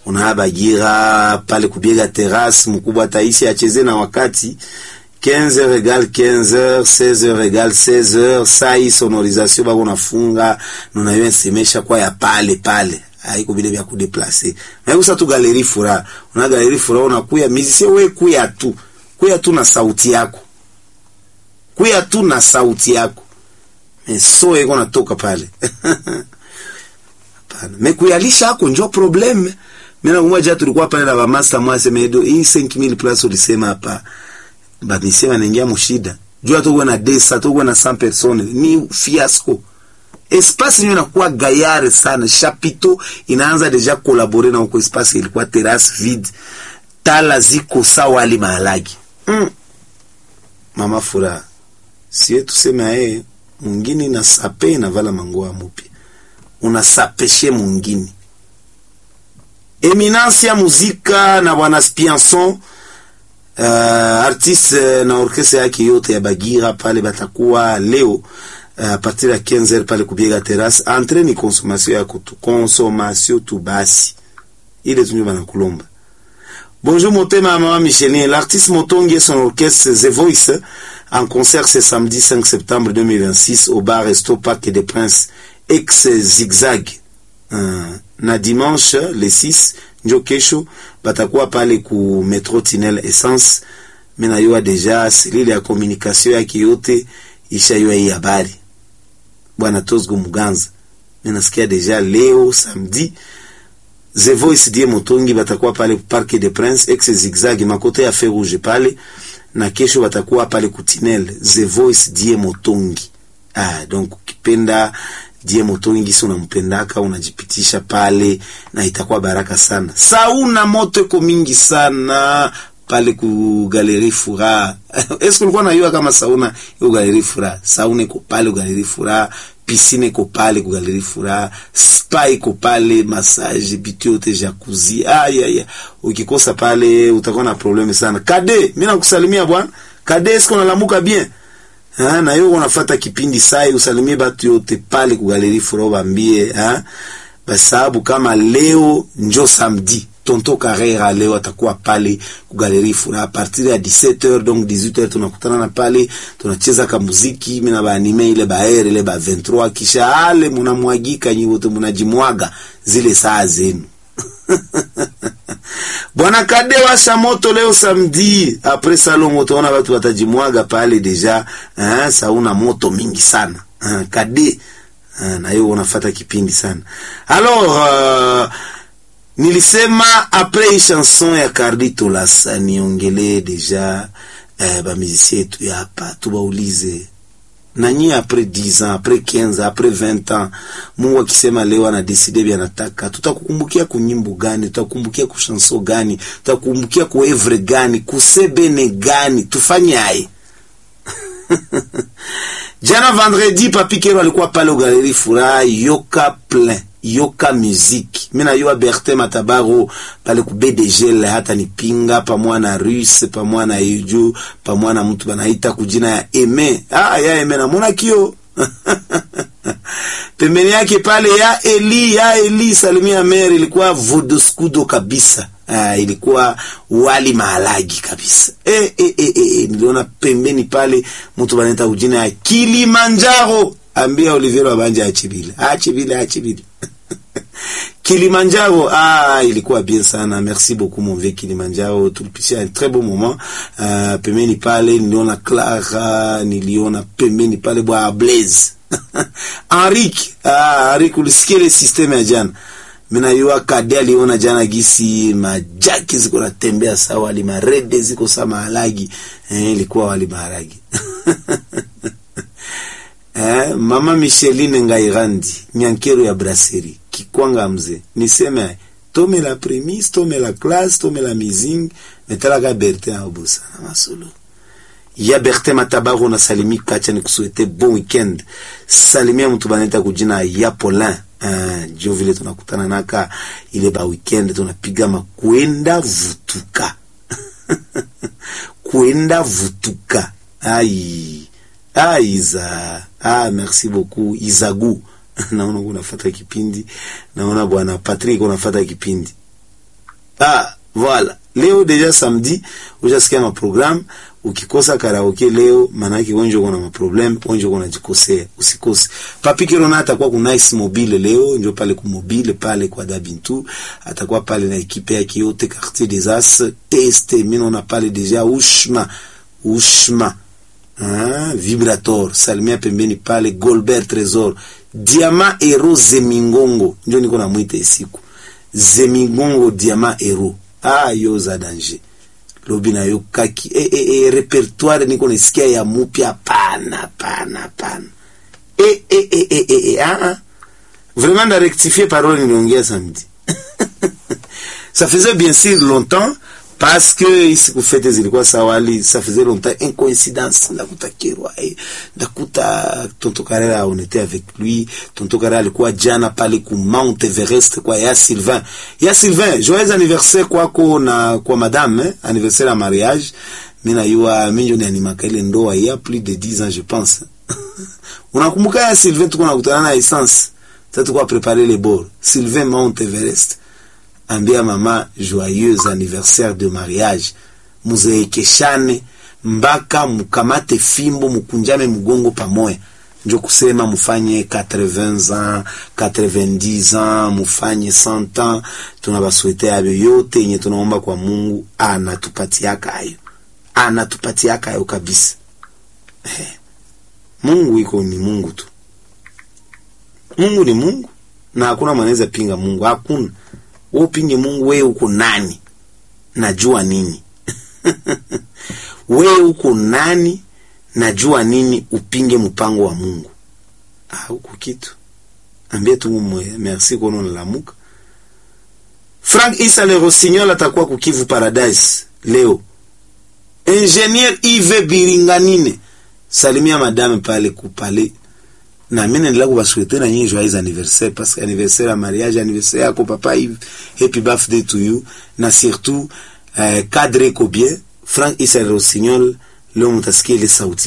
unabagira pale kubiega terrasse, mkubwa taisi acheze na wakati 15h égale 15h, 16h égale 16h, saa hii sonorisation bako nafunga nunayo nsemesha kwa ya pale pale haiko vile vya kudeplace na kusa tu galeri fura una galeri fura unakuya musicien we kuya tu kuya tu na sauti yako kuya tu na sauti yako meso iko natoka pale hapana me kuyalisha hako njo problem mimi nakumbuka jana tulikuwa pale na bamasta mwase medo hii 5000 plus ulisema hapa bamisi wanaingia mushida jua tukuwe na desa tukuwe na 100 personnes ni fiasco espace nyo inakuwa gayare sana chapito inaanza deja kolabore na uko espace ilikuwa terrasse vide tala ziko sawa ali mahalagi mm. mama furaha sie tuseme aye mwingine na sape inavala mangoa mupya unasapeshe mwingine eminence ya muzika na bwana Spianson uh, artiste na orkestra yake yote ya Bagira pale batakuwa leo a uh, partir ya 15h pale kubiega terrasse entre ni consommation yako tu consommation tu basi ile tunyo bana kulomba bonjour motema mama Micheline l'artiste Motongi et son orchestre The Voice en concert ce samedi 5 septembre 2026 au bar Resto Parc des Princes ex Zigzag uh, na dimanche le 6 njo kesho batakuwa pale ku metro Tinel Essence mena yoa deja selile ya communication yake yote ishayua hii habari bwana Tosgo Muganza minasikia deja leo samedi The Voice die Motongi batakuwa pale Parc des Princes ex Zigzag makote ya Feu Rouge pale na kesho batakuwa pale kutinel The Voice die Motongi ah, donc ukipenda die Motongi gisi unampendaka unajipitisha pale na itakuwa baraka sana. Sauna moto iko mingi sana pale ku Galerie Fura. Eske ulikuwa najua kama sauna iko Galerie Fura? Sauna iko pale ku Galerie Fura, piscine iko pale ku Galerie Fura, spa iko pale, massage, bitu yote jacuzzi. Aya ya. Ukikosa pale utakuwa na probleme sana. Kade, mimi nakusalimia bwana. Kade, eske unalamuka bien? Ha, na yo unafata kipindi sai usalimie batu yote pale ku Galerie Fura bambie, ha? Basababu kama leo njo samedi Tonto Carrera leo atakuwa pale ku Galerie Fura a partir ya 17h donc 18h tunakutana na pale tunacheza ka muziki mimi na baanime ile baere ile ba 23 kisha ale munamwagika nyi wote munajimwaga zile saa zenu Bwana Kade washa moto leo samedi après salon utaona watu watajimwaga pale deja eh, sauna moto mingi sana eh, Kade eh, na hiyo unafata kipindi sana alors uh, nilisema apres hii chanson ya Carlito Lasa niongelee deja eh, bamizisi yetu ya hapa tubaulize nanyi apres 10 ans apres 15 ans apres 20 ans Mungu akisema leo anadeside vya nataka, tutakukumbukia kunyimbo gani? Tutakukumbukia kushanso gani? Tutakukumbukia kuevre gani? kusebene gani? tufanyaye Jana vendredi Papi Kero alikuwa pale Galerie Furaha yoka plein yoka muziki mina yoa Bertin Matabaro pale ku BDG hata nipinga pamwa na Russe pamwa na Yuju pamwa na mtu banaita kujina ya Eme ah ya Eme na mona kio pembeni yake pale ya Eli ya Eli salimia Mary ilikuwa vodoskudo kabisa Ah, ilikuwa wali mahalagi kabisa. Eh, eh, eh, eh, niliona pembeni pale mtu banaita kujina ya Kilimanjaro. Ambia Olivier Wabanja ache vile. Ache vile, ache vile. Kilimanjaro, ah, ilikuwa bien sana. Merci beaucoup mon vieux Kilimanjaro. Tulipitia un très beau moment. Uh, pembeni pale niliona Clara, niliona pembeni pale bwa Blaze. Henrique, ah, Henrique ulisikia ile system ya jana. Mina yua Kade aliona jana gisi majaki ziko natembea sawa, wali marede ziko sawa maharagi. Eh, ilikuwa wali maharagi. Eh, mama Micheline Ngairandi, nyankero ya brasserie, kikwanga mzee. Niseme tome la premise, tome la classe, tome la mizing, metalaka Bertin Abusa na masolo. Ya Bertin Matabaro na salimi kacha ni kusuete bon weekend. Salimia mtu baneta kujina ya Polin. Uh, jo vile tunakutana naka ile ba weekend tunapiga makwenda vutuka. kwenda vutuka. Ai. Ah, Iza. Ah, merci beaucoup. Izagu. naona unafata kipindi. Naona bwana Patrick unafata kipindi. ah voilà leo deja samedi ushasikia maprogramu ukikosa karaoke leo maanake wenje uko na maproblem wenje uko najikosea usikose papi kirona atakuwa ku nice mobile leo njo pale ku mobile pale kwa dabintu atakuwa pale na ekipe yake yote quartier des as teste mimi naona pale deja ushma ushma ah, vibrator salimia pembeni pale golbert tresor diama ero zemingongo njo niko na mwite siku zemingongo diama ero ah yo za danger lobi na yo kaki e, e, e, repertoire niko nasikia ya mupya pana pana pana e, e, e, e, e, e, ah, ah. vraiment nda rectifier parole niliongea samedi ça faisait bien sûr longtemps parce que ici kufete zilikuwa sawali ça faisait longtemps une coïncidence ndakuta kirwa eh, ndakuta tonto Karera on était avec lui tonto Karera alikuwa jana pale ku Mount Everest kwa ya Sylvain ya Sylvain joyeux anniversaire kwako na kwa madame eh, anniversaire ya mariage mimi najua mimi ndio nianimaka ile ndoa ya plus de 10 ans je pense unakumbuka ya Sylvain tuko nakutana na essence sasa tuko préparer les bords Sylvain Mount Everest ambia mama joyeux anniversaire de mariage muzeekeshane mpaka mukamate fimbo mukunjame mgongo pamoya njo kusema mufanye 80 ans 90 ans mufanye 100 ans tunabaswete ayo yote yenye tunaomba kwa Mungu anatupatiaka ayo anatupatiaka ayo kabisa eh. Mungu iko ni Mungu tu Mungu ni Mungu na hakuna mwanaweza pinga Mungu hakuna wewe upinge Mungu, wewe uko nani? Najua nini? wewe uko nani? Najua nini? Upinge mpango wa Mungu? Ah, huko kitu ambie tu mwe merci kono nalamuka. Frank Isa le Rossignol atakuwa kukivu Paradise leo. Ingenier Yves Biringanine salimia madame pale kupale na mimi naendelea kuwasouhaiter na nyinyi joyeux anniversaire parce que anniversaire ya mariage anniversaire yako papa Yves happy birthday to you na surtout euh, cadre ko bien Frank Isa Rossignol leo mtasikia ile sauti